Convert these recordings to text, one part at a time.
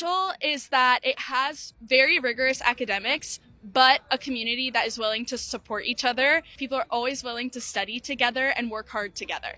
special is that it has very rigorous academics, but a community that is willing to support each other. People are always willing to study together and work hard together.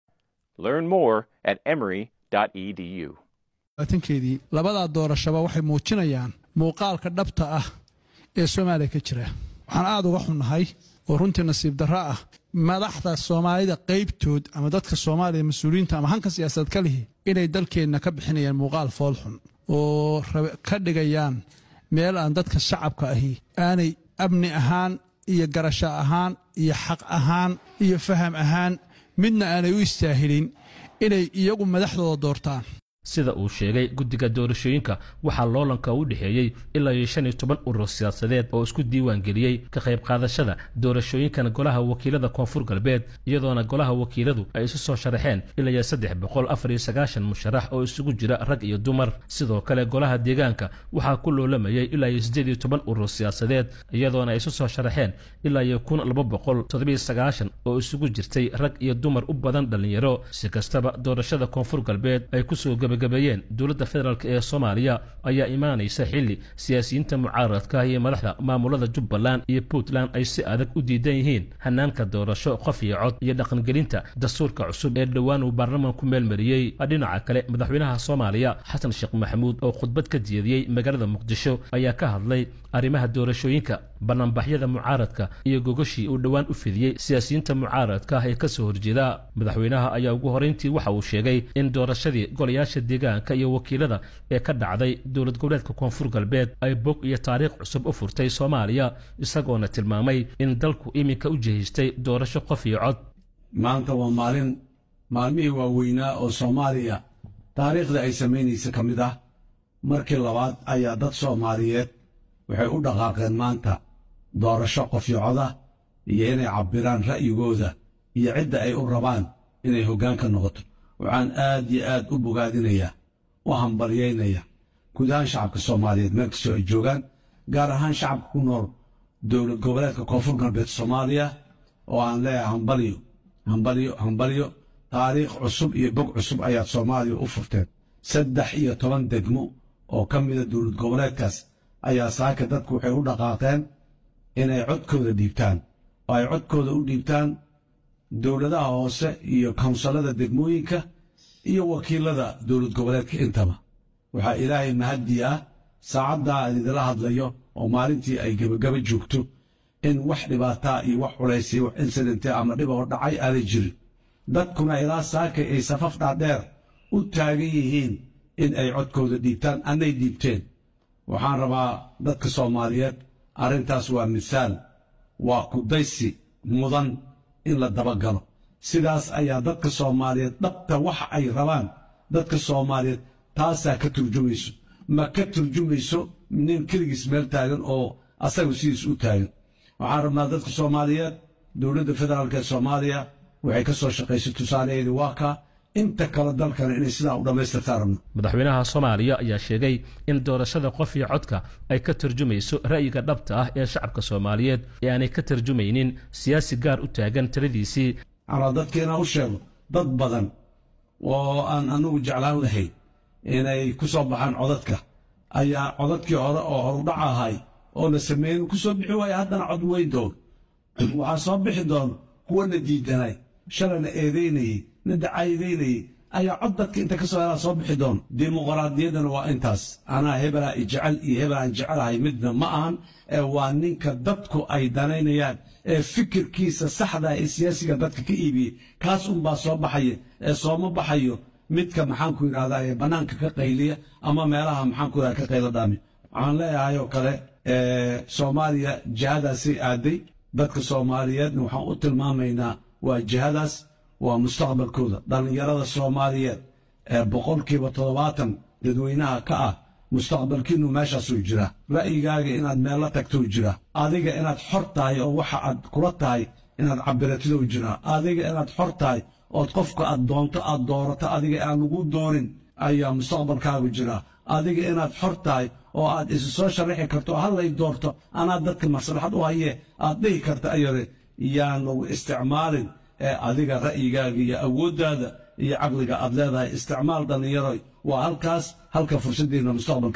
Learn more at emory.edu. tankeedii labadaa doorashaba waxay muujinayaan muuqaalka dhabta ah ee soomaaliya ka jira waxaan aad uga xunnahay oo runtii nasiib darro ah madaxda soomaalida qaybtood ama dadka soomaaliya mas-uuliyiinta ama hanka siyaasadeed ka lihi inay dalkeenna ka bixinayaan muuqaal foolxun oo ka dhigayaan meel aan dadka shacabka ahi aanay amni ahaan iyo garasho ahaan iyo xaq ahaan iyo faham ahaan midna aanay u istaahilin inay iyagu madaxdooda doortaan sida uu sheegay guddiga doorashooyinka waxaa loolanka u dhexeeyey ilaa iyo shan iyo toban urur siyaasadeed oo isku diiwaan geliyey ka qayb qaadashada doorashooyinkan golaha wakiilada koonfur galbeed iyadoona golaha wakiiladu ay isu soo sharaxeen ilaa iyo saddex boqol afar iyo sagaashan musharax oo isugu jira rag iyo dumar sidoo kale golaha deegaanka waxaa ku loolamayey ilaa iyo siddeed iyo toban urur siyaasadeed iyadoona ay isu soo sharaxeen ilaa iyo kun laba boqol toddobiyo sagaashan oo isugu jirtay rag iyo dumar u badan dhallinyaro si kastaba doorashada koonfur galbeed ay kusoo gabagabeeyeen dowladda federaalk ee soomaaliya ayaa imaanaysa xilli siyaasiyiinta mucaaradka iyo madaxda maamulada jubbaland iyo puntland ay si adag u diidan yihiin hanaanka doorasho qof iyo cod iyo dhaqangelinta dastuurka cusub ee dhowaan uu baarlamaanku meelmariyey dhinaca kale madaxweynaha soomaaliya xasan sheekh maxamuud oo khudbad ka jeediyey magaalada muqdisho ayaa ka hadlay arrimaha doorashooyinka banaanbaxyada mucaaradka iyo gogoshii uu dhowaan u fidiyey siyaasiyiinta mucaaradka ee ka soo horjeeda madaxweynaha ayaa ugu horeyntii waxa uu sheegay in doorashadii golayaasha deegaanka iyo wakiilada ee ka dhacday dowlad goboleedka koonfur galbeed ay bog iyo taariikh cusub u furtay soomaaliya isagoona tilmaamay in dalku iminka u jihistay doorasho qof iyo cod maanta waa maalin maalmihii waaweynaa oo soomaaliya taariikhda ay samaynaysa ka mid ah markii labaad ayaa dad soomaaliyeed waxay u dhaqaaqeen maanta doorasho qofyocoda iyo inay cabbiraan ra'yigooda iyo cidda ay u rabaan inay hoggaanka noqoto waxaan aad iyo aad u bogaadinayaa u hambalyaynaya guud ahaan shacabka soomaaliyeed meel kastoo ay joogaan gaar ahaan shacabka ku nool dowlad goboleedka koonfur galbeed soomaaliya oo aan leeyahay hambalyo hambalyo hambalyo taariikh cusub iyo bog cusub ayaad soomaaliya u furteen saddex iyo toban degmo oo ka mida dowlad goboleedkaas ayaa saaka dadku waxay u dhaqaaqeen inay codkooda dhiibtaan oo ay codkooda u dhiibtaan dowladaha hoose iyo kawnsalada degmooyinka iyo wakiilada dowlad goboleedka intaba waxaa ilaahay mahadii ah saacaddaa aan idila hadlayo oo maalintii ay gebagaba joogto in wax dhibaataa iyo wax culaysay wax insidente ama dhib oo dhacay aanay jirin dadkuna ilaa saakay ay safaf dhaadheer u taagan yihiin in ay codkooda dhiibtaan annay dhiibteen waxaan rabaa dadka soomaaliyeed arrintaas waa misaal waa kudaysi mudan in la dabagalo sidaas ayaa dadka soomaaliyeed dhabta waxa ay rabaan dadka soomaaliyeed taasaa ka turjumayso ma ka turjumayso nin keligiis meel taagan oo asagu sidiis u taagan waxaan rabnaa dadka soomaaliyeed dowladda federaalk ee soomaaliya waxay ka soo shaqaysay tusaalaheedii waa kaa inta kale dalkana inay sidaa u dhammaystirtaan rabno madaxweynaha soomaaliya ayaa sheegay in doorashada qof iyo codka ay ka tarjumayso ra'yiga dhabta ah ee shacabka soomaaliyeed ee aanay ka tarjumaynin siyaasi gaar u taagan taladiisii anaa dadka inaan u sheego dad badan oo aan anugu jeclaan lahayn inay ku soo baxaan codadka ayaa codadkii hore oo horudhac ahay oo la sameeyey ku soo bixi waaya haddana cod weyn doon waxaa soo bixi doono kuwana diidanay shalayna eedaynayey na dacaydaynayey ayaa cod dadka inta ka soo helaa soo bixi doono dimuqraadiyaddana waa intaas anaa hebelaa ijecel iyo hebel aan jecelahay midna ma ahan ee waa ninka dadku ay danaynayaan ee fikirkiisa saxda ee siyaasiga dadka ka iibiyey kaas unbaa soo baxaya ee sooma baxayo midka maxaanku yidhahdaa ee bannaanka ka qayliya ama meelaha maxaanku yidhahda ka qaylo dhaami waxaan leeyahay oo kale soomaaliya jihadaasay aaday dadka soomaaliyeedna waxaan u tilmaamaynaa waa jihadaas waa mustaqbalkooda dhallinyarada soomaaliyeed ee boqolkiiba toddobaatan dadweynaha ka ah mustaqbalkiinnu meeshaasuu jiraa ra'yigaaga inaad meella tagtou jiraa adiga inaad xor tahay oo waxa aad kula tahay inaad cabiratidou jiraa adiga inaad xor tahay ood qofka aad doonto aad doorato adiga aan lagu doonin ayaa mustaqbalkaagu jiraa adiga inaad xor tahay oo aad isu soo sharaxi karto oo hallay doorto anaa dadka maslaxad u hayee aad dhihi karta ayare yaan lagu isticmaalin ee adiga ra'yigaaga iyo awooddaada iyo caqliga aad leedahay isticmaal dhallinyaroy waa halkaas halka fursaddiinna mustaqbalka